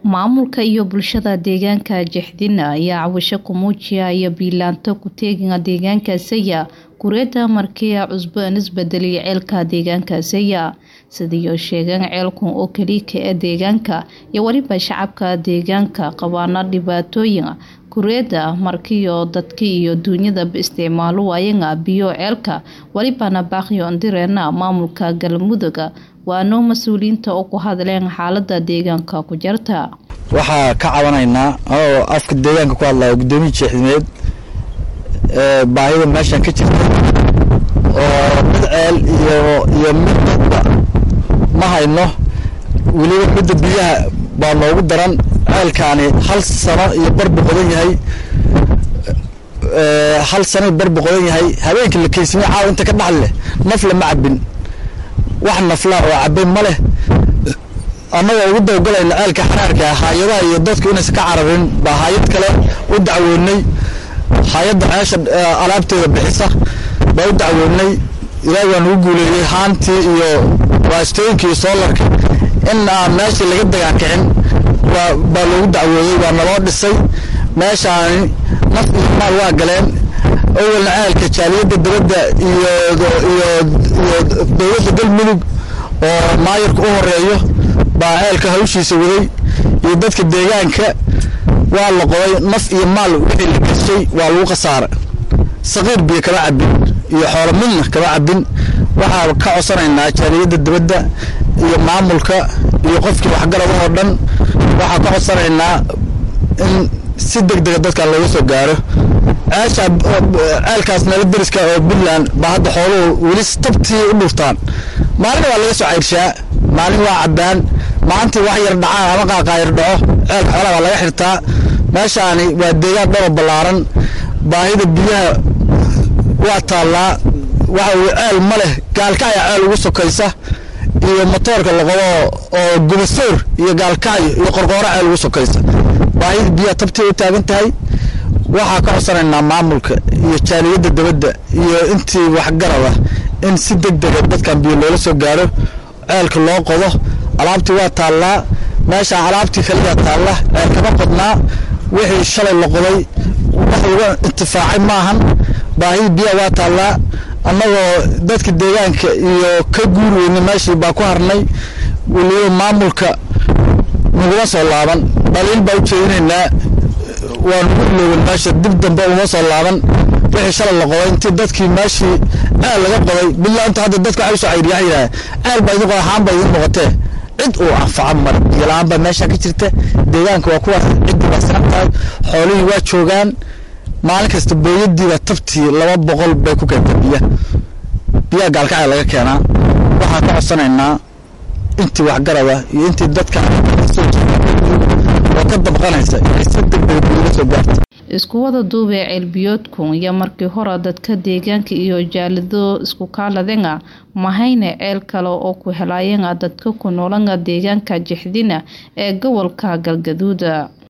maamulka iyo bulshada deegaanka jexdina ayaa cawasho ku muujiyaya biilaanto ku-teeginga deegaankaasaya kureeda markiya cusbo an isbedeliya ceelka deegaankaasaya sidiioo sheegeen ceelkan oo keliika ee deegaanka iyo weliba shacabka deegaanka qabaana dhibaatooyin kureeda markiyo dadka iyo duunyadaba isticmaalo waayanga biyo ceelka welibana baaqyo andireena maamulka galmuduga waano mas-uuliyiinta oo ku hadleen xaalada deegaanka ku jarta waxaa ka cabanaynaa oo afka deegaanka ku hadlaya guddoomiya jeexdimeed baahida meeshan ka jirta oo mid ceel iyo iyo mid dadba ma hayno weliba midda biyaha baa noogu daran ceelkaani hal sano iyo barbu qodan yahay hal sano iyo barbu qodan yahay habeenkii la keysamiye caawa inta ka dhaxli leh nafle ma cabin wax naflaa oo cabay ma leh annagoo ugu dawgalayna ceelka xaraarka hay-adaha iyo dadku inaysan ka cararin baa hay-ad kale u dacwoonay hay-adda ceesha alaabteeda bixisa baa u dacwoonay ilaahi waa nagu guuleeyey haantii iyo waastooyinka iyo soolarka in aan meeshii laga dagaakicin baa loogu dacwooday waa naloo dhisay meeshaani naf iyo maal waa galeen awalna ceelka jaaliyadda dibadda iyo iyo iyo dowladda galmudug oo maayarka u horeeyo baa ceelka hawshiisa waday iyo dadka deegaanka waa la qoday naf iyo maal wixii la gashay waa lagu khasaara saqiir biyo kama cabin iyo xoolo midna kama cabin waxaa ka codsanaynaa jaaliyadda dibadda iyo maamulka iyo qofkii waxgaraba oo dhan waxaa ka codsanaynaa in si deg dega dadkan looga soo gaaro ceesha ceelkaas meelo deriska oo puntland baa hadda xooluhu weli tabtii u dhuftaan maalin waa laga soo cayrshaa maalin waa cabbaan maalintii wax yar dhacaan ama qaaqaayar dhaco ceelka xoolaha baa laga xirtaa meeshaani waa deegaan dhoro ballaaran baahida biyaha waa taallaa waxa weye ceel ma leh gaalkacya ceel ugu sokaysa iyo motoorka la qabo oo gubasoor iyo gaalkacyo iyo qorqooro ceel ugu sokaysa baahida biyaha tabtii u taagan tahay waxaa ka codsanaynaa maamulka iyo jaaliyadda dibadda iyo intii waxgarada in si deg dega dadkan biyo loola soo gaaro ceelka loo qodo alaabtii waa taallaa meeshaan alaabtii kaliyaa taalla ceel kama qodnaa wixii shalay la qoday wax lagu intifaacay maahan baahida biyaha waa taallaa annagoo dadka deegaanka iyo ka guur weyne meeshii baa ku harnay weliba maamulka naguma soo laaban dhaliil baa u jeedinaynaa waa nagu ilooban meesha dib dambe uma soo laaban wixii shalay la qoday intii dadkii meeshii ceel laga qoday bilaanta hadda dadka waxay usoo cayriyaa yidhaha ceel baa idin qoday haan baa idin noqotee cid uu anfaco mara biyo la-aan baa meesha ka jirta deegaanka waa kuwaas ciddii baa sinan tahay xoolihii waa joogaan maalin kasta booyadiiba tabtii laba boqol bay ku keentay biyaha biyaha gaalkacya laga keenaa waxaan ka codsanaynaa intii waxgarada iyo intii dadka oo ka dabqanaysa inay si degdega biyula soo gaarta isku wada duubee ceelbiyoodku iyo markii hore dadka deegaanka iyo jaalido isku kaaladenga mahayne ceel kale oo ku helaayanga dadka ku noolanga deegaanka jexdina ee gobolka galgaduuda